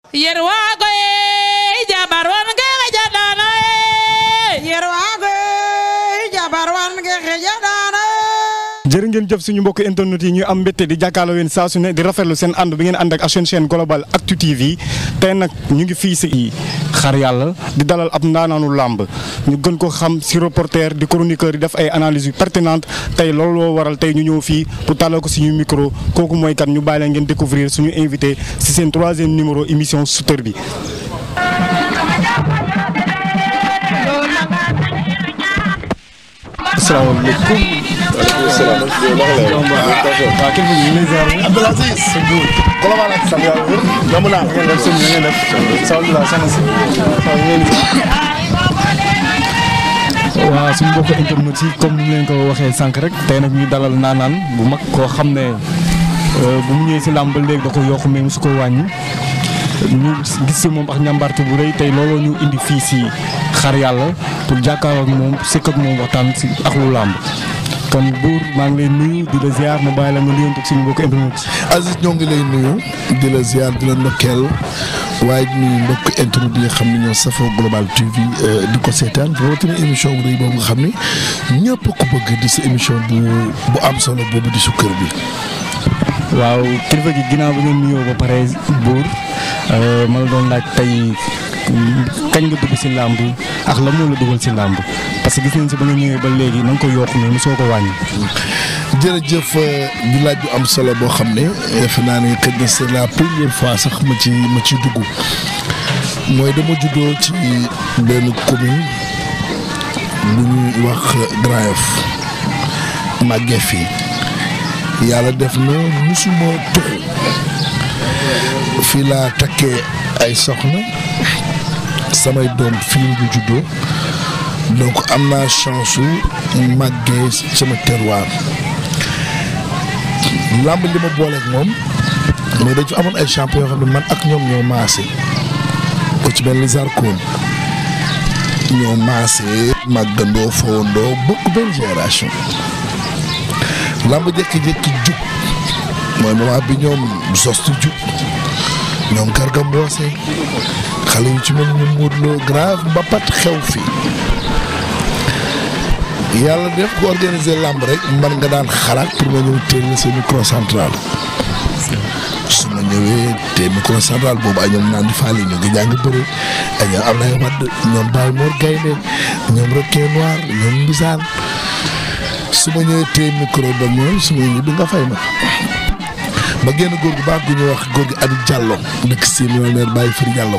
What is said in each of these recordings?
yerwago e jabar wonge xejaɗano e yerwago e jabar wange xejaɗano jërë ngeen jëf suñu mbokk internet yi ñu am mbégte di jàkkaarloo yéen saa su ne di rafetlu seen ànd bi ngeen ànd ak seen chaîne global Actu TV tey nag ñu ngi fii si xar yàlla di dalal ab ndaanaanu làmb ñu gën ko xam si reporter di chroniqueur di def ay analyses yu pertinentes tey loolu loo waral tey ñu ñëw fii pour tàllal ko suñu micro kooku mooy kan ñu bàyyi leen ngeen découvrir suñu invité si seen troisième numéro émission Souteur bi. asalaamaaleykum. waaw kii bi ñu ngi lay ziar. Abdoul Aziz. Colobane ak sant yàlla wér. yomb naa. ngeen def sëñ bi ngeen def. alhamdulilah soxna si. waaw ngeen di waaw suñu mbokk internet yi comme ni ñu leen ko waxee sànq rek tey nag ñu dalal naanaan bu mag koo xam ne bu mu ñëwee si làmb ba léegi da ko yokk mais mosu ko wàññi ñu gis si moom ak ñàmbarte bu rëy tey looloo ñu indi fii si xar yàlla pour jàkkaarloo ak moom sëkk ak moom waxtaan si ak lu làmb kon buur maa ngi lay nuyu di la ziar ma bàyyi la nga nuyoon ak suñu mbokk internet yi. Aziz ñoo ngi lay nuyu di la ziar di la ndokkeel waaye di nuyu mbokk internet yi nga xam ne ñoo safoo Global TV di ko seetaan rawatina émission bu rëy boobu nga xam ne ñëpp ko bëgg di si émission bu bu am solo boobu di Souteur bi. waaw kilifa gi ginnaaw bi ngeen nuyoo ba pare buur ma la doon laaj tey kañ nga dugg si làmb ak la moo la dugal si làmb parce que gis nañ si ba nga ñëwee ba léegi na nga ko yokk mais mosoo ko wàññi. jërëjëf di laaj bu am solo boo xam ne defe naa ne xëy na c'est la première fois sax ma ci ma ciy dugg mooy dama juddoo ci benn commune bu ñuy wax Grand Yoff màggee fii yàlla def na musuma tuxu fii laa takkee ay soxna samay doom fii ñu juddoo donc am naa chance su màggee sama terroir làmb li ma booleeg moom mais dañ fi amoon ay champion yoo xam ne man ak ñoom ñoo maase ko ci benn Zarkoon ñoo maase màggandoo fowandoo bokk benn génération làmb jékki-jékki jub mooy moment bi ñoom sostu jub ñoom Garga Mbossé xale yu ci mel ni Modou Lo grave mbapat xew fii yàlla def ko organiser làmb rek man nga daan xalaat pour ma ñëw teel sa micro central su ma ñëwee te micro central boobu ay ñoom naan di faali ñu ngi jàng bëri ay ñoom am nay wadd ñoom Baye Mor Gaynde ñoom Requin Noir ñoom Mbisaan su ma ñëwee tee micro ba ñëw su ma ñibbi nga fay ma ba génn góor gu baax gu ñuy wax góor gi Adi Diallo dëkk si millionnaire Baye Firi Diallo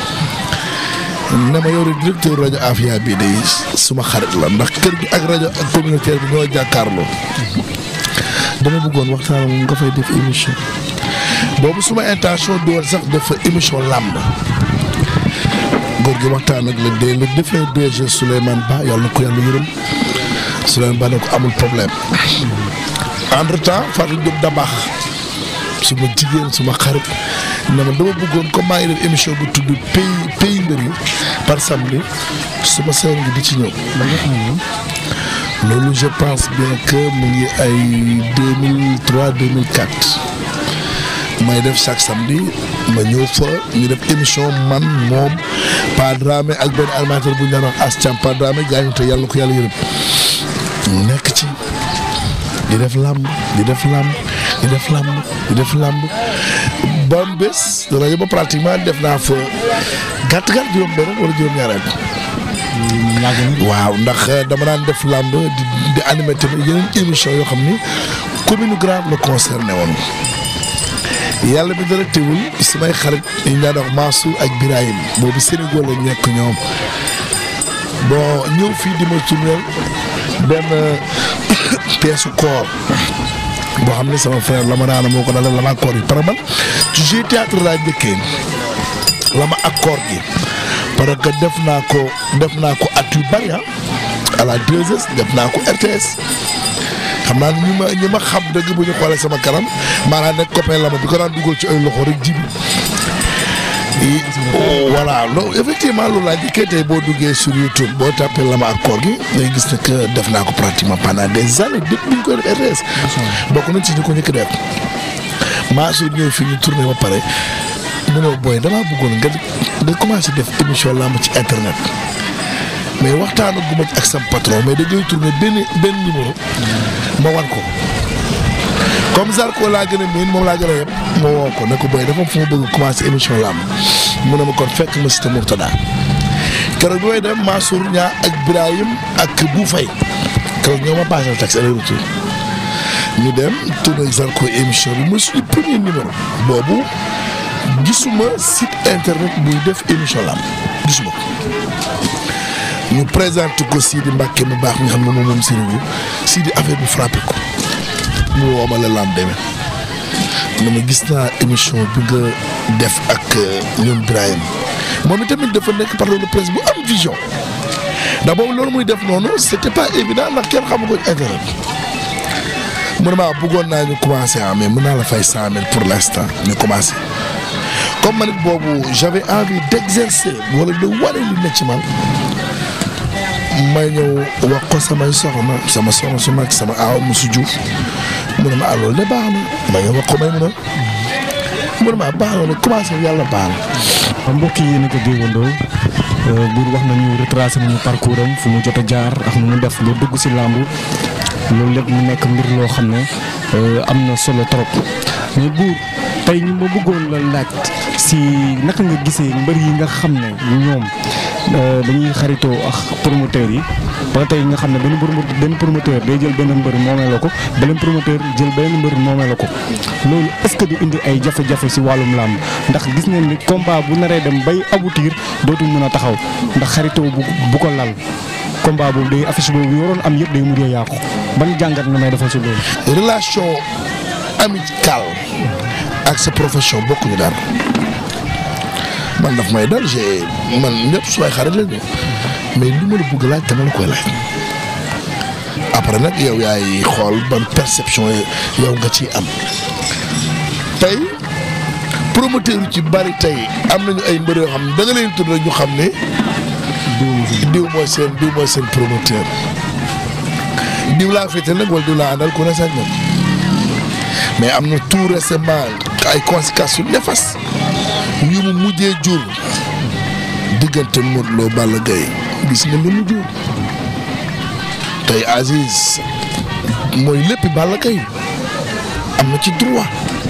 ne ma yow directeur rajo Afia bii day suma xarit la ndax kër gi ak rajo ak communautaire bi ñoo jàkkaarloo dama bëggoon waxtaan moom nga fay def émission boobu suma intention di woon sax def émission làmb góor gi waxtaan ak le dé le défunt DG Souleymane Ba yàlla na ko yàlla yërëm Souleymane Ba ne ko amul problème entre temps Fatou Diop da baax suma jigéen suma xarit ne ma dama bëggoon comme maa ngi def émission bu tudd pays pays mbir yi par samedi suma sœur ngi di ci ñëw. loolu je pense bien que mu ngi ay 2003 2004 may def chaque samedi ma ñëw fa ñu def émission man moom Pa Dramé ak benn animateur bu ñu daan wax As Thiam Pa Dramé gaañu te yàlla ko yàlla yërëm nekk ci di def làmb di def làmb di def làmb di def làmb ba mu bés rajo ba pratiquement def naa fa gàtt gàtt juróom benn wala juróom ñaareel waaw ndax dama daan def làmb di di animé tamit yeneen émission yoo xam ni commune Grand la concerné woon yàlla bi dara teewul samay xarit ñu daan wax Mansour ak Birahim boobu Sénégal la nekk ñoom bon ñëw fii di ma tourneel benn peesu koor boo xam ne sama frère la ma daana moo ko dalal la ma accord yi parce que man ci jeu théâtre laa njëkkee la ma accord gi parce que def naa ko def naa ko at yu bari à la 2S def naa ko RTS xam naa ñi ma ñi ma xam dëgg bu ñu xoolee sama kanam maanaam nekk copain la ma bi ko daan dugal ci ay loxo rek jibi voilà loolu effectivement loolu laa njëkkee tey boo duggee sur YouTube boo tapé Lama ak koor gi ngay gis ne que def naa ko pratiquement pendant des années depuis bi ñu koy def RTS. bokk nañ ci ñu ko njëkk def Mansour ñëw fi ñu tourné ba pare mu ne ma booy damaa bëggoon nga nga commencé def émission làmb ci internet mais waxtaanu gu ma ci ak sam patron mais dañuy tourné benn benn numéro ma wan ko comme Zarko laa gën a miin moom laa gën a yëpp ma woo ko ne ko booy dafa am fu ma bëgg commencé émission làmb mu ne ma kon fekk ma Cité Mourtada keroog bi may dem Mansour Ñaa ak Birahim ak Bu Fay keroog ñoo ma passé taxi aller retour ñu dem tourné Zarko émission bi mooy suñu premier numéro boobu gisuma site internet buy def émission làmb gisuma ko ñu présenté ko Sidi Mbacke mu baax nga xam ne moom moom Sidi bu Sidi affaire bi frappé ko mu woo ma la lamb demee ne ma gis naa émission bi nga def ak ñoom Birahim moom itamit dafa nekk patron de presse bu am vision ndax boobu loolu muy def noonu c'était pas évident ndax kenn xamu ko internet mu ne maa bëggoon naa ñu commencé ah mais mën naa la fay cent mille pour l'instant ñu commencé comme man it boobu j'avais envie d'exercer wala de wane li ne ci man may ñëw wax ko samay soxna sama soxna su mag sama aaw musu Diouf mu ne ma ah loolu de baax na ma ñëw wax ko may mun a mu ne ma baax na ne commencé yàlla baax na. mbokk yi yéen a ko déggandoo buur wax nañu retracé nañu parcours am fu mu jot a jaar ak nu mu def ba dugg si làmb loolu lépp mu nekk mbir loo xam ne am na solo trop mais buur tey ñu ma bëggoon la laaj si naka nga gisee mbër yi nga xam ne ñoom dañuy xaritoo ak promoteurs yi ba tey nga xam ne benn promoteur benn promoteur day jël benn mbër moomee la ko beneen promoteur jël benn mbër moomee la ko loolu est-ce que du indi ay jafe-jafe si wàllum làmb ndax gis nañ ni combat bu naree dem bay aboutir dootul mën a taxaw ndax xaritoo bu bu ko lal combat boobu day affiche boobu yoroon am yëpp day mujjee yàqu ban jàngat nga may defal si loolu. relation amicale ak sa profession bokkuñu dara man daf may dal j'ai man ñëpp su may xarit lañu mais li ma la bëgg laaj dama la koy laaj après nag yow yaay xool ban perception yow nga ciy am tey promoteur yu ci bari tey am nañu ay mbër yoo xam ne da nga leen tudd rek ñu xam ne diw mooy seen diw mooy seen promoteur diw laa féete nag wala diw laa àndal ku ne sañ na mais am na tout récemment ay conséquences yu néfastes yu mu mujjee jur diggante Modou Lo Balla Gaye gis nga li mu jur tey Aziz mooy léppi Balla Gaye am na ci droit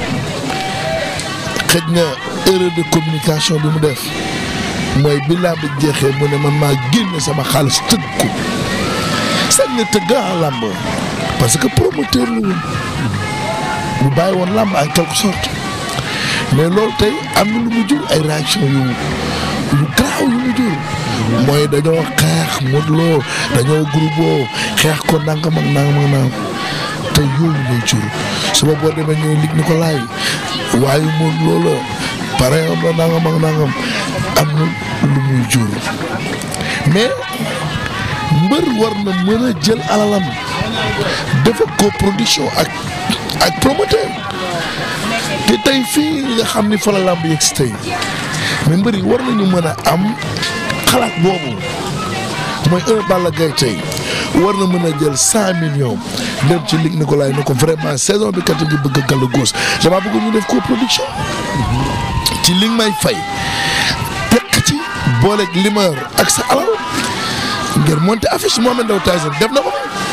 xëj na erreur de communication bi mu def mooy bi làmb jeexee mu ne man maa génne sama xaalis tëgg ko sañ na tëgg a làmb parce que promoteur la woon bu bàyyi woon làmb en quelque sorte mais loolu tey am na lu mu jur ay réaction yu yu garaaw yu mu jur mooy dañoo xeex Modou Lo dañoo groupe xeex ko nangam ak nangam ak nangam te yooyu lay jur suba boo demee ñëw lig ni ko laay waaye Modou Lo la pare am la nangam ak nangam am na lu muy jur mais mbër war na mën a jël alalam dafa coproduction ak ak promoteur te tey fii nga xam ni fa la làmb yegg si tey mais mbër yi war nañu mën a am xalaat boobu mooy un Balla Gaye tey war na mën a jël cent millions dem ci Luc Nicolaï ne ko vraiment saison bi kat ngi bëgg a gàll góos damaa bëgg ñu def coproduction ci li nga may fay tekk ci booleeg limeur ak sa alal ngir monter affiche Mohamed Ndao Tyson def na ko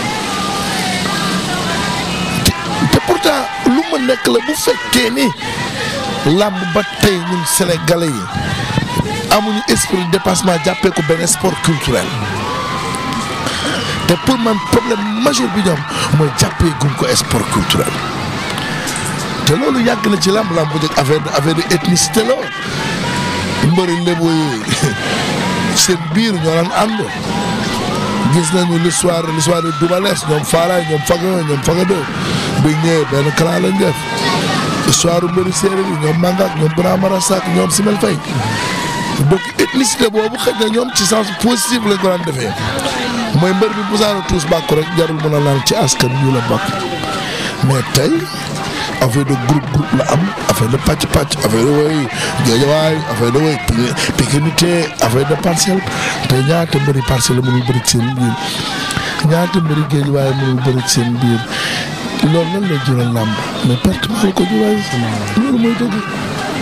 te pourtant lu ma nekk la bu fekkee ni làmb ba tey ñun sénégalais yi amuñu esprit de dépassement jàppee ko benn sport culturel te pour man problème majeur bi ñoom mooy jàppee guñ ko sport culturel te loolu yàgg na ci làmb làmb bu njëkk affaire affaire de ethnicité la mbëri lébu yi seen biir ñoo daan ànd gis nañu l'histoire l'histoire de Doubalès ñoom Faaraay ñoom Faga ñoom Faga deux bi ñëwee benn clan lañ def histoire mbëri séeréer yi ñoom Mangak ñoom Bramara Sak ñoom Simel Faye donc ethnicité boobu xëy na ñoom ci sens positif lañ ko daan defee mooy mbër bi musaana tuus bàkku rek jarul mën a naan ci askan wi la bokk mais tey affaire de groupe groupe la am affaire de pàcc pàcc affaire de woy géejawaay affaire de woy pikinité affaire de parcelle tey ñaata mbëri parcelle la mënul bëri ci seen biir ñaata mbëri géejawaay mënul bëri ci seen biir loolu lan lay jural làmb mais perte maa la ko jural loolu mooy dëgg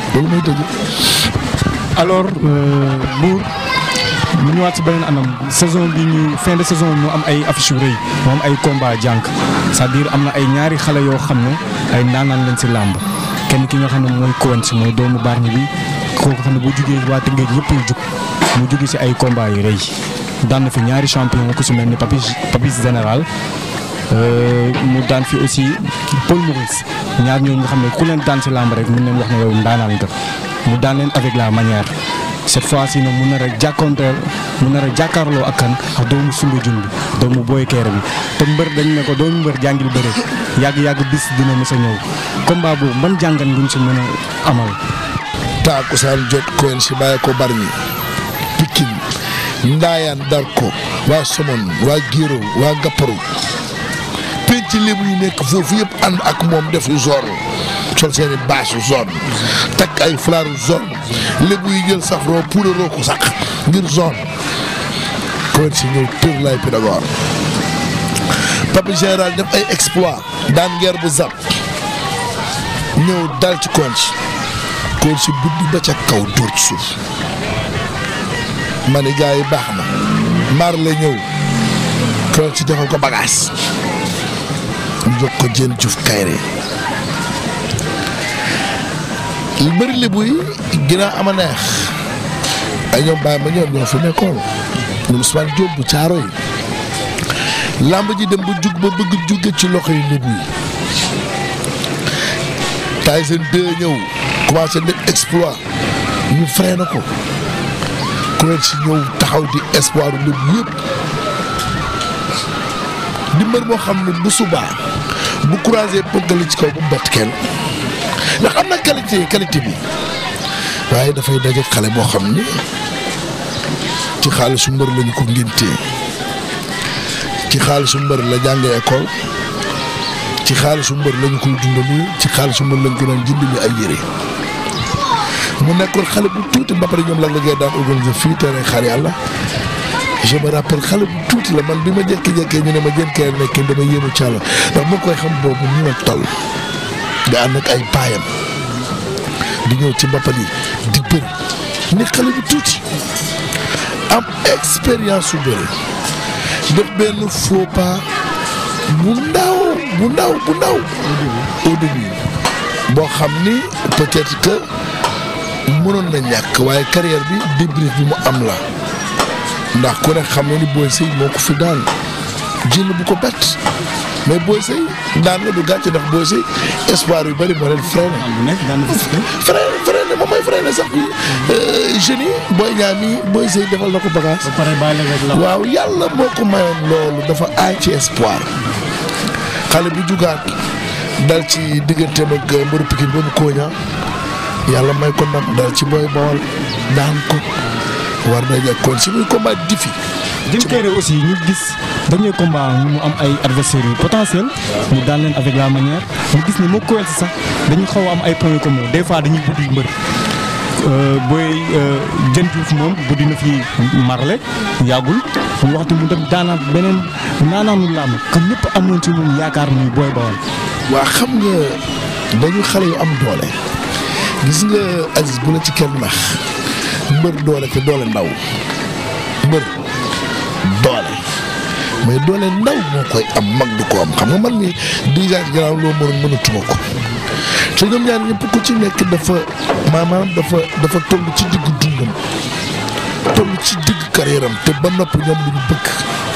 loolu mooy dëgg. alors Bour ñu ñëwaat si beneen anam saison bi ñu fin de saison mu am ay affiche yu rëy mu am ay combat jànk c'est-à-dire am na ay ñaari xale yoo xam ne ay ndaanaan leen si làmb kenn ki nga xam ne mooy Kowen si mooy doomu Bargny bi kooku xam ne bu jugee waa Tëngéej yëpp yu jug mu jugi si ay combat yu rëy daan na fi ñaari champion ku si mel ni Papis Papis général mu daan fi aussi Paul Maurice ñaar ñooñu nga xam ne ku leen daan si làmb rek mun leen wax ne yow ndaanaan nga mu daan leen avec la manière cette fois-ci nag mu nar a jàkkoonteel mu nar a jàkkaarloo ak kan ak doomu Soumbédioune bi doomu Boy Kéré bi te mbër dañ ne ko doomu mbër jàngil bëre yàgg-yàgg bis dina mës a ñëw combat boobu ban jàngat nguñ si mën a amal. taakusaan jot Kowen si bàyyi ko Bargny Pikine Ndaayaan dar ko waa Somone waa Géro waa Gapparu penc lébu yi nekk foofu yëpp ànd ak moom def zone sol seeni bâche zone takk ay flaaru zone lébu yi jël safro puudaroo ko sax ngir zone Kowen si ñëw tër lay pédagogue Papi général def ay exploit daan ngeer bu zap ñëw dal ci Kowen si Kowen si buddi ba ca kaw dóor ci suuf ma ne gars yi baax na maar la ñëw Kowen si defal ko bagage ñu jox ko jën juuf kayre lu bëri lébu yi ginnaaw ama neex ay ñoom bàyyi ma ñoom ñoo fi nekkoon ñoom Ousmane Diop bu caaro yi làmb ji dem ba jug ba bëgg jóge ci loxo yi lébu yi taay seen deux ñëw commencé def exploit ñu freiné ko Kowen si ñëw taxaw di espoir lébu yëpp di mbër moo xam ne bu subaa bu croisé pëggali ci kaw bu bett kenn ndax am na qualité qualité bi waaye dafay daje xale boo xam ni ci xaalisu mbër lañu ko ngéntee ci xaalisu mbër la jàngee école ci xaalisu mbër lañu koy dundali ci xaalisu mbër lañu ko doon jëndali ay yére mu nekkoon xale bu tuuti ba pare ñoom la la daan organiser fii terrain xaar yàlla je me rappelle xale bu tuuti la man bi ma jékki-jékkee ñu ne ma jën kee nekk dama yéemu càlla ndax ma koy xam boobu ñu la toll di ànd ak ay paayam di ñëw ci mbappat yi di bëri ni xale bu tuuti am expérience su bëri def benn faux pas bu ndaw bu ndaw bu ndaw au début boo xam ni peut-être que mënoon na ñàkk waaye carrière bi débrief bi mu am la ndax ku ne xam na ni Boy Sey moo ko fi daan jël bu ko bett mais Boy Sey daan na du gàcce ndax Boy Sey espoir yu bëri moo leen freiné. bu nekk daan na fi freiné freiné moom mooy freiné sax bi jeunes yi Boy Niang mi Boy Sey defal na ko bagage. ba pare bàyyi la rek la. waaw yàlla moo ko mayoon loolu dafa aay ci espoir xale bu jugaat dal ci digganteem ak mbëru Pikine boobu Koña yàlla may ko ndam dal ci Boy Bawol daan ko. war na kon si muy combat difi Diène Kaïré aussi ñu gis dernier combat mu am ay adversaires yu potentiel mu daan leen avec la manière ñu gis ne moo Kowen si sax dañu xaw a am ay points communs des fois dañuy buddi mbër booy Diène Diouf moom buddi na fi marle yàggul mu waxtu mu dem daanaat beneen naanaanu làmb comme ñëpp amoon ci moom yaakaar muy booy bawal waa xam nga dañu xale yu am doole gis nga Aziz bu la ci kenn nax mbër doole te doole ndaw mbër doole mais doole ndaw moo koy am mag du ko am xam nga man mi déjà gannaaw loo mënoon mënatuma ko te ñoom ñaar ñëpp ku ci nekk dafa maanaam dafa dafa toll ci diggu dundam toll ci digg carrière am te ba noppi ñoom lu ñu bëgg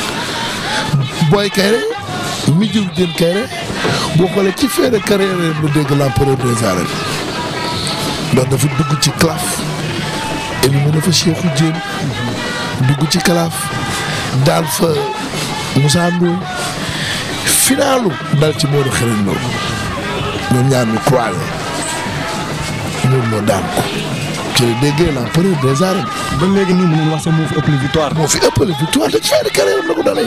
Boy Kaïré mi jël Diène Kaïré boo xoolee ci fin de carrière lu dégg l'empereur des arènes ndax dafa dugg ci claf éliminé fa Cheikhou Diène dugg ci kalaaf daal fa Moussa Ndoye finalu dal ci Modou Xarañ Lo ñoom ñaar ñu croisé Modou Lo daan ko ci la déggee l'empereur des arènes ba léegi nii mën nañu wax sax moo fi ëpp victoire moo fi ëppale victoire te ci fin de carrière am la ko dalee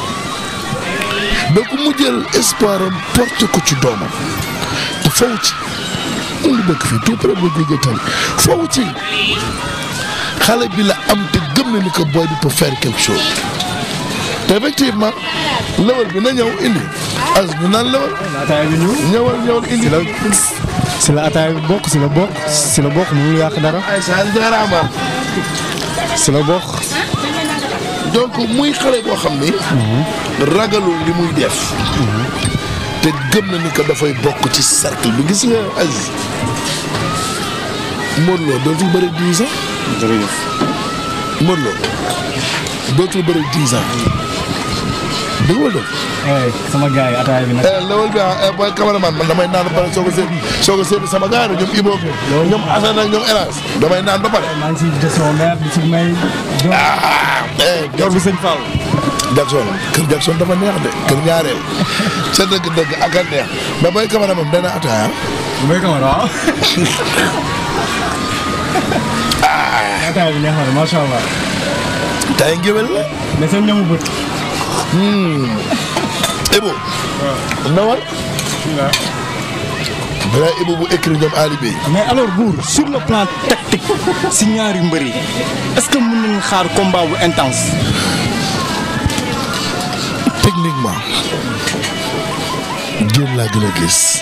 donc mu jël espoir am porté ko ci doomam te faw ci mu ngi dëkk fii tout près ba jógee tali faw ci xale bi la am te gëm na ni que boy bi peut faire quelque chose te effectivement lewal bi na ñëw indi as ñu naan lewal laataay bi ñëw ñëwal ñëwal indi la si la ataay bi bokk si la bokk si la bokk mënul yàq dara ay saa jaaraama si la bokk. donc muy xale boo xam ni. ragalul li muy def. te gëm na ni que dafay bokk ci cercle bi gis nga Aziz. Modou Lo dootul bëri dix ans. jërëjëf. Modou Lo dootul bëri dix ans. dëgg la dëgg. sama gars yi ataay bi nag. lawal bi ah booy cameraman man damay naan ba pare soo ko seet soo ko seet sama gars yi ñoom Ibo ñoom Assane ak ñoom Elas damay naan ba pare. maa ngi siy gestion maire di si may. ah eh jor bi sëñ Fall. Jackson kër Jackson dafa neex de kër ñaareel sa dëgg-dëgg ak a neex mais booy cameraman dana ataaya. may camara waaw. ataay bi neex na macha allah. tay ngéwél la. mais seen ñamu bët. Ibo. nawal. balaa Ibo bu écrit ñoom Ali Bey. mais alors Bour sur le plan tactique si ñaari mbër yi est-ce que mën nañu xaar combat bu intense. techniquement. jéem laa gën a gis.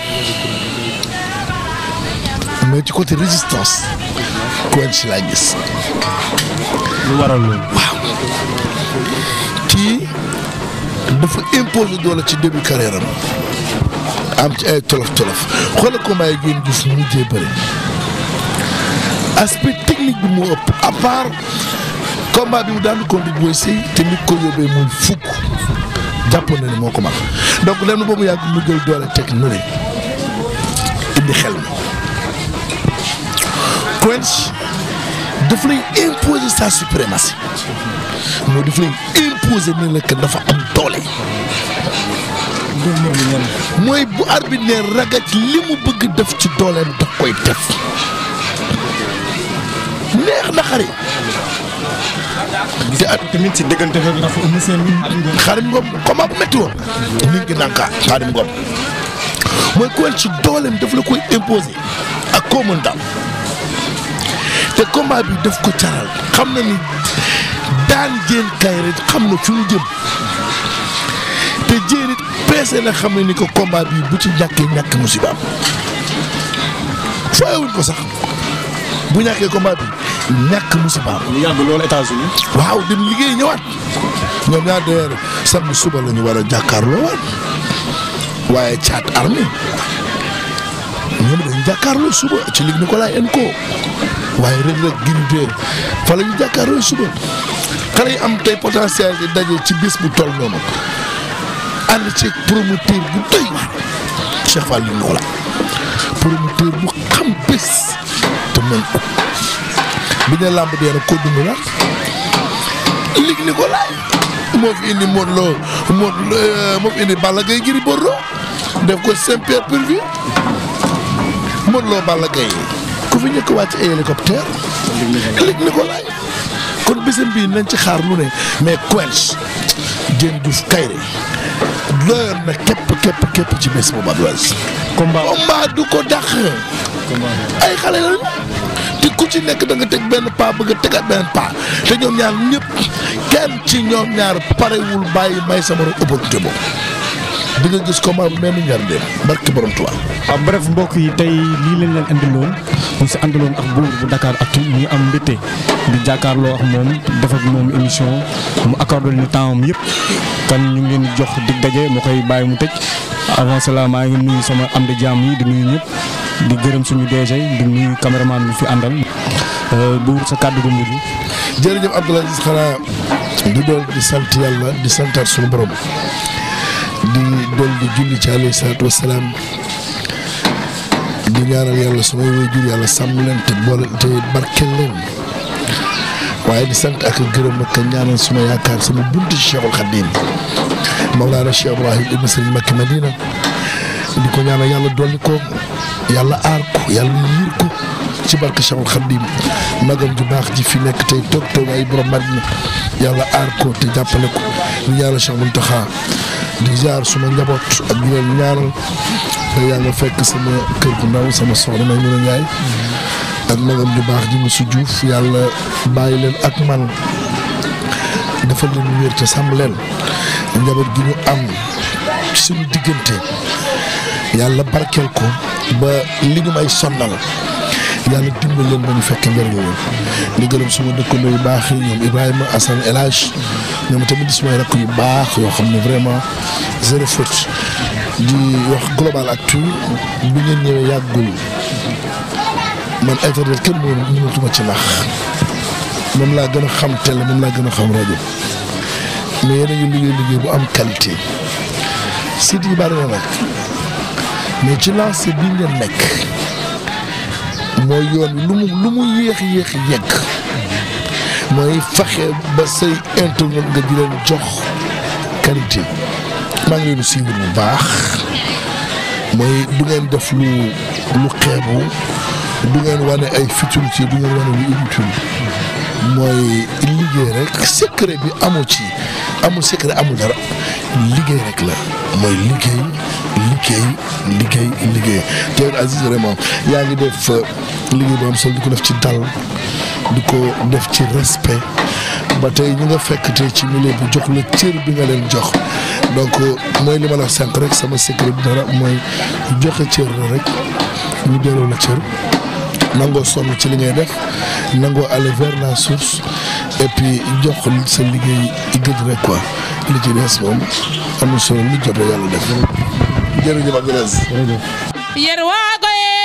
mais ci côté résistance. Quench laa gis. lu waral loolu. kii dafa imposer doole ci début carrière am am ci ay tolof tolof xoolal combat yi génn gis mujjee bëri aspect technique bi moo ëpp à part combat bi mu daan ko di booy sëy te nit ko yóbbee muy fukk jàppoon na ni moo ko mag donc lenn boobu yàgg mu jël doole teg nu ne indi xel mi Quench daf lay imposer sa suprématie moo daf lay imposer ni la que dafa am doole mooy bu arbitre ne ragaj li mu bëgg def ci dooleem daf koy def neex na xari te at tamit si diggante bi dafa ëmb seen xaadim ngom combat bu métti woon nit ngi nanka xaadim ngom mooy Quench ci dooleem daf la koy imposer ak koo mën daal te combat bi daf ko caral xam na ni daan jéen kay rek xam na fi mu jëm te jéen it peese na xam ne ni ko combat bi bu ci ñàkkee ñàkk musibaam fooyewuñ ko sax bu ñàkkee combat bi ñàkk musibaam lu yàgg loolu États-Unis waaw dem liggéey ñëwaat ñoom ñaar d'ailleurs samedi suba la ñu war a jàkkaarloo waat waaye caat armée ñoom dañu jàkkaarloo suba ci Ligue Nicolas Enco waaye Reug Reug Gris 2 fa la ñu jàkkaarloo suba xale yi am tey potentiel di daje ci bis bu toll noonu ànd ci promoteur bu doy waar Cheikh Fall Ligue Nicolas promoteur bu xam bés te mën ko bi ne làmb dee nag ko dund la Ligue Nicolas moo fi indi Modou Lo Modou Lo moo fi indi Balla Gaye Gris Bordeaux def ko Saint-Pierre-Pur-Vie Modou Lo Balla Gaye ku fi njëkk wàcc ay hélicoptère Ligue Nicolas kon bésam bii nañ ci xaar lu ne mais Quench Diène Diouf Kayré doyoon na képp képp képp ci bés boobu Abdou Aziz combat combat du ko dàq ay xale lañu te ku ci nekk da nga teg benn pas bëgg a tegaat benn pas te ñoom ñaar ñëpp kenn ci ñoom ñaar parewul bàyyi may sama opportunité boobu di nga gis combat bu mel ni ñaar dem barki borom Tuubaa waaw bref mbokk yi tey lii leen leen andiloon ñu si àndaloon ak buur bu Dakar Actu ñu am mbégte di jàkkaarloo ak moom def ak moom émission mu accordé ñu temps am yëpp kan ñu ngi leen di jox dig daje ma koy bàyyi mu tëj avant cela maa ngi nuyu sama am di jàmm yi di nuyu ñëpp di gërëm suñu DG di nuyu caméraman bi fi àndal buur sa kàddu gu mujj jërëjëf Abdou Aziz xanaa di dool di sant yàlla di santaat suñu borom di dool di julli ci alayhi salaatu wasalaam di ñaanal yàlla sumay waajur yàlla sàmm leen te boole te barkeel leen waaye di sant ak gërëm ak ñaanal suma yaakaar sama buntu ci Cheikhul Khadim Mawlana Cheikh Ibrahim ibn Sëriñ Makki Madina di ko ñaanal yàlla dolli ko yàlla aar ko yàlla yiir ko ci barke Cheikhul Khadim magam ju baax ji fi nekk tey toog toog ay borom Madina yàlla aar ko te jàppale ko di ñaanal Cheikh Mountakha di jaar suma njaboot ak di leen ñaanal te yaa nga fekk sama kër gu ndaw sama soxna may mën a ñaay ak magam ju baax ji Moussa Diouf yàlla bàyyi leen ak man dafa leen wér te sàmm leen njaboot gi ñu am suñu diggante yàlla barkeel ko ba li ñu may sonnal yàlla dimbal leen ba ñu fekk njëriñ leen di gërëm suma dëkkandoo yu baax yi ñoom Ibrahima Assane El Hadj ñoom tamit di sumay rakk yu baax yoo xam ne vraiment zéro faute di wax global actu bi ngeen ñëwee yàggul man internet kenn mënu mënatuma ci nax moom laa gën a xam télé moom laa gën a xam rajo mais yéen a ngi liggéey liggéey bu am qualité site yi bari na nag mais ci lancé bi ngeen nekk mooy yoon lu mu lu mu yéex yéex yegg mooy fexe ba say internet nga di leen jox qualité maa ngi leen di suivre bu baax mooy du ngeen def lu lu xeebu du ngeen wane ay futilité du ngeen wane lu inutile mooy liggéey rek secret bi amul ci amul secret amul dara liggéey rek la mooy liggéey liggéey liggéey liggéey te Aziz vraiment yaa ngi def liggéey bu am solo di ko def ci dal di ko def ci respect ba tey ñu nga fekk tey ci milieu bu jox la cër bi nga leen jox donc mooy li ma la wax sànq rek sama secret bi dara mooy joxe cër la rek ñu delloo la cër nangoo sonn ci li ngay def nangoo aller vers la source et puis jox sa liggéey gëj rek quoi li ci des moom am na solo lu jot yàlla def jërëjëf Abdoulaye yer waago ye